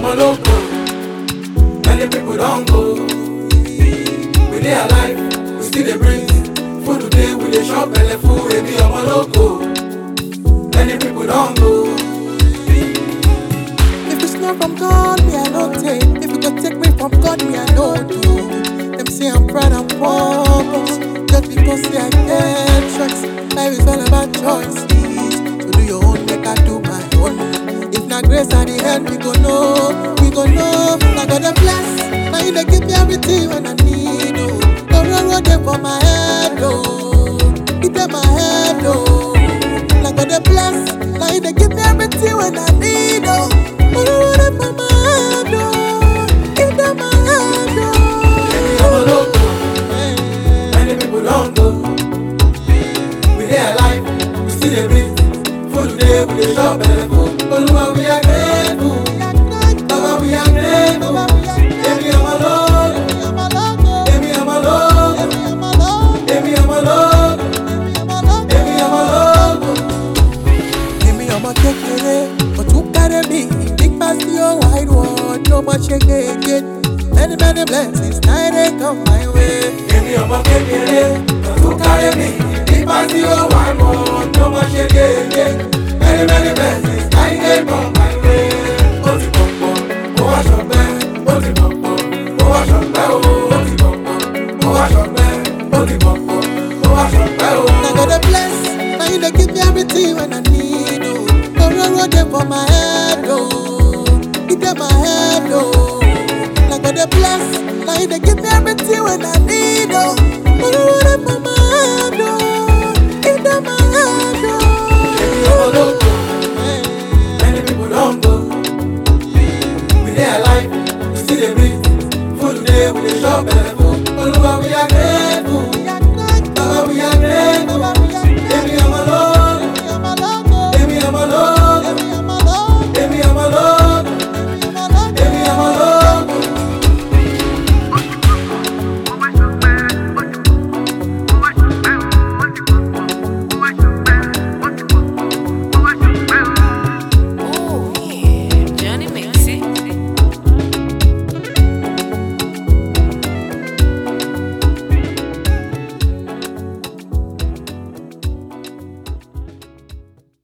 ọmọ lóko, many people don go. We dey alive, we still dey breathe. Food today we dey chop belle full, ebi ọmọ lóko, many people don go. If it's not from God, me I no take. If you go take me from God, me I no do. Them say I'm proud and pompous, just because say I get tracks. Life is all about choices. So do your own, make I do my own. If not grace at the end, we go know, we go know. I got a bless, now you dey give me everything when I need. Oh, the road road dey for my head, oh, it dey my head, oh. Like God dey bless, now you dey give me everything when I need, oh. The road dey for my head, oh, it dey my head, Ebi ọmọ oh. lóko, many people don go. We dey alive, we still dey breathe. Food today we dey chop belle full. Olúwa we are grateful, Baba we are grateful. Ebi ọmọ lóko, ebi ọmọ lóko, ebi ọmọ lóko, ebi ọmọ lóko. Èmi ọmọ kékeré, òtún kárẹ́ mi, big pass the whole wide world, no more shake again. Many many blessings, now they come my way. Èmi ọmọ kékeré, ọ̀tún kárí mi, nípa tí ó wà mọ́, tó mọ ṣe kéèké. Many many blessings, láyé dé bọ̀ my way. Ó ti pọ̀pọ̀, ó wá ṣọpẹ́, ó ti pọ̀pọ̀, ó wá ṣọpẹ́ o. Ó ti pọ̀pọ̀, ó wá ṣọpẹ́, ó ti pọ̀pọ̀, ó wá ṣọpẹ́ o. Now God dey bless, now you dey give me everything when I need, oh. The road road dey for my head, oh. It dey my head, oh. Now God dey bless, now you dey give me everything when I need, oh. The road road dey for my head, oh. It dey my head, Èmi ọmọ oh. lóko, many people don go. We dey alive, we still dey breathe. Food today we dey chop belle full. Olúwa we are grateful, Baba we are grateful.